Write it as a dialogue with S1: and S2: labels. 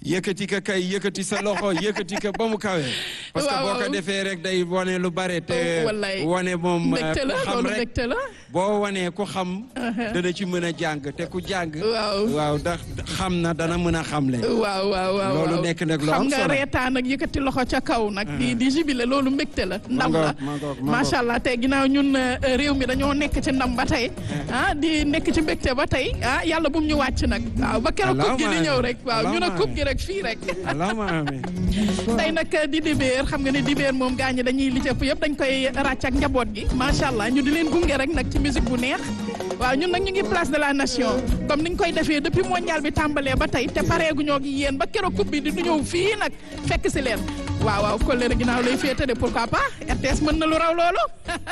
S1: yëkkati ko kay yëkkati sa loxo yëkkati ko ba mu kawe. parce que
S2: Waaw,
S1: boo ko
S2: waaw.
S1: defee rek day wane lu bare te.
S2: wallaay.
S1: wane moom eh,
S2: mbégte la
S1: ku xam
S2: loolu
S1: rek
S2: mbégte la.
S1: boo wanee ku xam. dana ci mën a jàng te ku jàng.
S2: Waaw.
S1: waaw ndax xam na dana mën a xamle.
S2: waaw waaw waaw
S1: Loolu
S2: waaw.
S1: nekk nag lu
S2: xam
S1: am
S2: nga
S1: solo.
S2: reetaan ak yëkkati loxo ca kaw nag. di di jibile loolu mbégte la. ndam la
S1: ngoog, ma ngoog, ma
S2: macha allah tey ginnaaw ñun euh, réew mi dañoo nekk ci ndam ba tey. ah di nekk ci mbégte ba tey ah yàlla bu mu ñu wàcc nag. waaw ba keroog coupe gi di
S1: Allahumma
S2: ñëw rek waaw ñu ne
S1: Allahumma
S2: coupe gi rek fii rek.
S1: allahumma amiin.
S2: tey nag di dibéer xam nga ne dibéer moom gaa ñi dañuy li cëpp yëpp dañ koy ràcc ak njaboot gi macha allah ñu di leen gunge rek nag ci musique bu neex waaw ñun nag ñu ngi place de la nation comme niñ koy defee depuis mondial bi tàmbalee ba tey te pareeguñoo ak yéen ba keroog coupe bi di du ñëw fii nag fekk si leen waaw waaw kolleere ginnaaw lay féete de pourquoi pas RTS mën na lu raw loolu